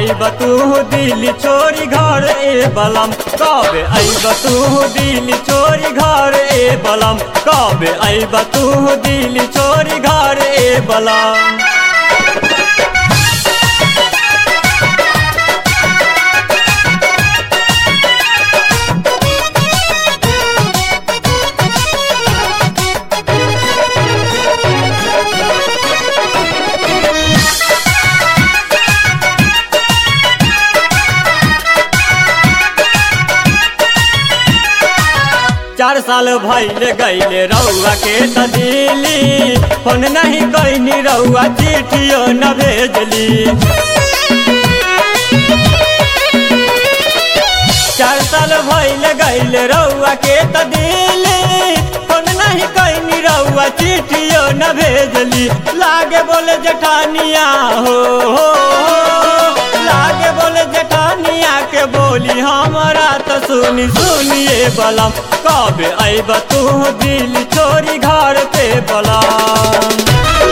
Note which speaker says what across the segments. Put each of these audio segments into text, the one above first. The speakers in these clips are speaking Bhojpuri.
Speaker 1: आईब तू दिल छोरी घर ए बलम कबे आईब तू दिल छोरी घर ए बलम कबे आईब तू दिल छोरी घर ए बलम चार साल भैले गैले रउआ के त दिली फोन नहीं कैनी रउआ चिठियो न भेजली चार साल भैले गैले रउआ के त दिली फोन नहीं कैनी रउआ चिठियो न भेजली लागे बोले जेठानिया हो, हो, हो लागे बोले जेठानिया के बोली हमारा तो सुनी सुनिए बलम कबे आईब तू दिल छोरी घर पे बलम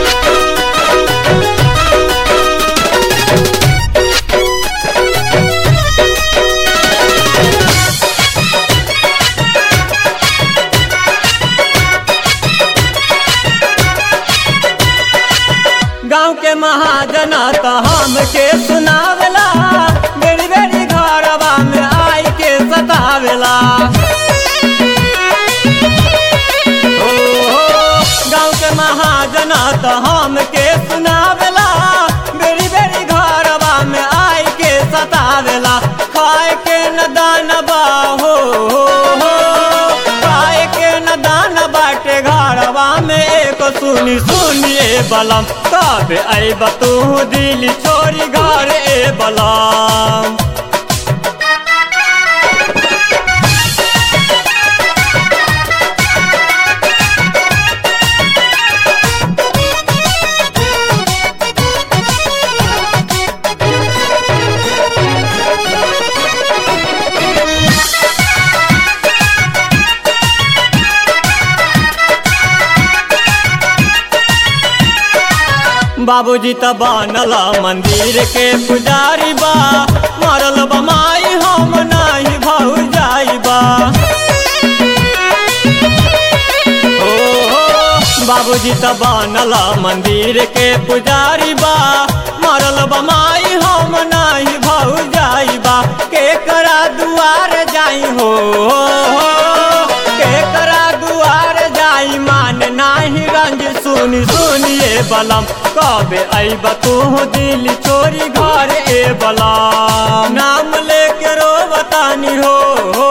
Speaker 1: गाँव के महाजना तो हमके सुनावेला बेरी बेरी घरवा में आई के सतावेला ओ, गाँव के महाजना तो हमके सुनावेला बेरी बेरी घरवा में आई के सतावेला खाए के न दानबा हो, हो, हो खाए के न दान बाटे घरवा में एक सुनी सुनिए बलम कब आईब तू दिल छोरी घर ए बलम बाबूजी त बनल मंदिर के पुजारी बा मरल बमाई हम नाही भौ जाइबा ओ बाबूजी त बनल मंदिर के पुजारी बा मरल बमाई हम नाही भौ जाइबा के करा दुआर जाई हो के करा दुआर जाई मान नाही रंज सुनी सुनिए बलम कबे आईब तू दिल चोरी घर ए बलम नाम लेके रो बतानी हो, हो,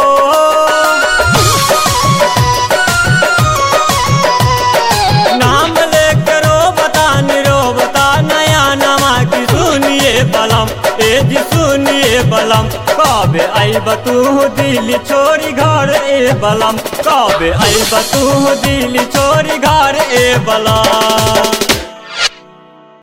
Speaker 1: नाम लेके रो बतानी रो बता नया नमा की सुनिए बलम ए जी सुनिए बलम कबे आईब तू दिल छोरी घर ए बलम कबे आईब तू दिल छोरी घर ए बलम